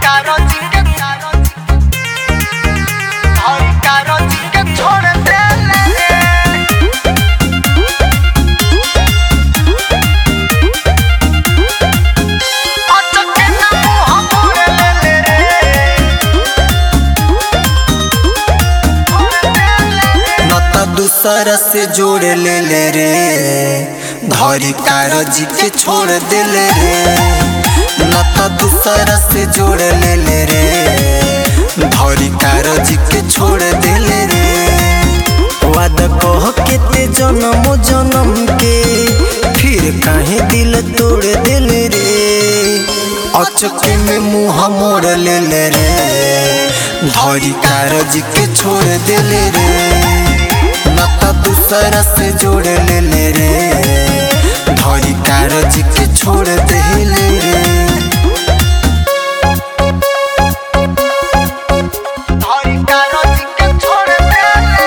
कागज के धरी कागज के छोड़ देले अचके ना मुँह मोड़ लेले रे छोड़ देले नता दूसरा से जोड़ ले ले रे धरी कागज के छोड़ देले रे नता दूसरा से जोड़ ले ले रे धरी कागज के छोड़ देले रे वादा कह के ते जन्म जन्म के फिर काहे दिल तोड़ देले रे अचके में मुंह मोड़ ले ले रे धरी कागज के छोड़ देले रे नता दूसरा से जोड़ ले ले रे धरी कागज के छोड़ देले रे धरी कागज के छोड़ देले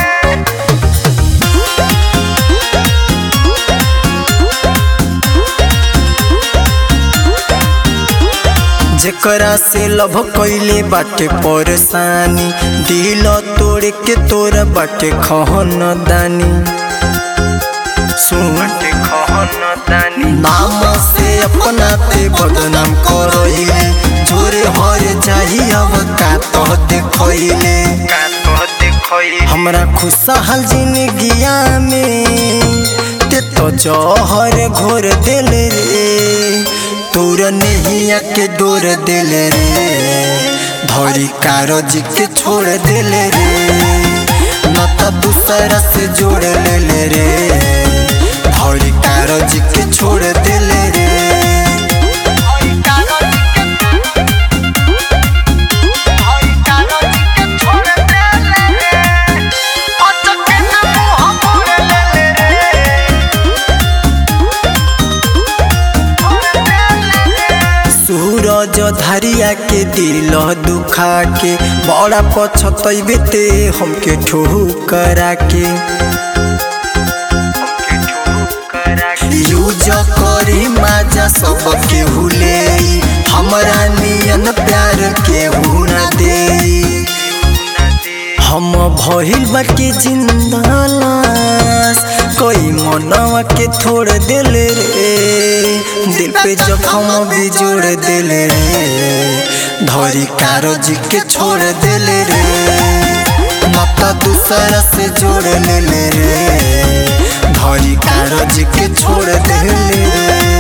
जेकरा से लभ कैले बाटे परेशानी दिल तोड़ के तोरा बाटे खहन दानी सुन नाम से अपना ते बदनाम करइले जोरे हर जाही अब का तो देखइले हमरा खुशहाल जिंदगिया में ते तो जहर घोर देले रे तोर नहिया के डोर देले रे धरी कागज के छोड़ देले रे नता दूसरा से जोड़ ले ले रे धरी कागज के छोड़ देले रे धरी कागज के धरी कागज के छोड़ देले अचके ना मुँह मोड़ लेले रे छोड़ देले सूरज धरिया के दिल दुखा के बड़ा पछतैबे ते हमके ठोकरा के यूज करी माजा सब के हुले हमरा नियन प्यार के हुना दे हम भइल बाटे जिंदा लाश कोई मनवा के छोड़ देले रे दिल पे जखम भी जोड़ देले रे धरी कागज के छोड़ देले रे माता दूसरा से जोड़ ले ले रे धरी कागज के छोड़ देले रे